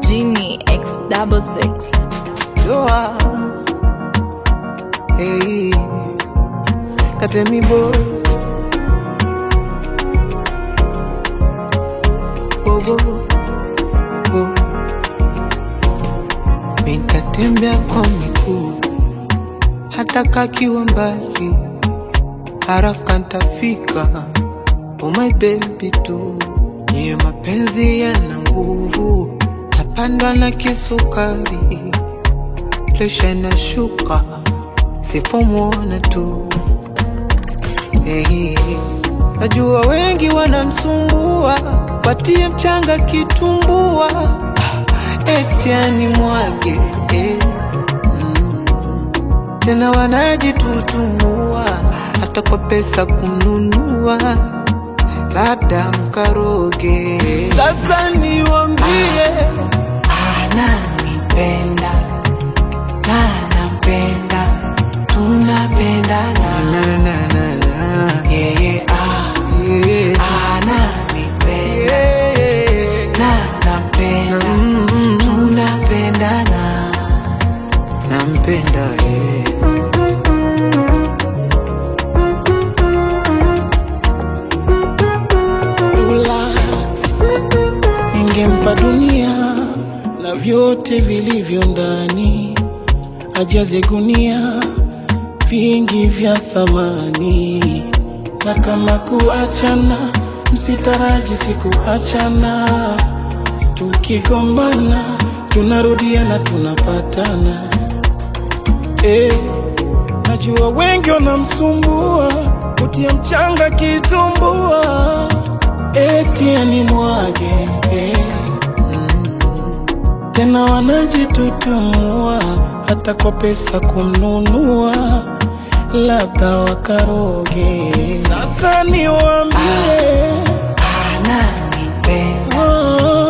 Genie X double six. Doa. Hey. Katemi boys. Oh, oh, oh. Nitatembea kwa miguu hata kakiwa mbali, haraka ntafika. Oh my baby tu, niye mapenzi yana nguvu, tapandwa na kisukari, presha inashuka sipomwona tu. Hey, najua wengi wanamsumbua, watie mchanga kitumbua, eti animwage eh. Tena wanajitutumua hata kwa pesa kununua, labda mkaroge. Sasa niwambie, ananipenda na nampenda tunapendana na, na, na, na. yeye ah, Yeah. ananipenda Yeah. na nampenda Mm, tunapendana nampenda yeah. relax. Ningempa dunia na vyote vilivyo ndani, ajaze gunia vingi vya thamani, na kama kuachana, msitaraji sikuachana. Tukigombana tunarudiana, tunapatana eh. Najua wengi wanamsumbua kutia mchanga kitumbua, eti animwage eh. Tena wanajitutumua hata kwa pesa kumnunua, labda wakaroge. Sasa niwaambie ananipenda oh,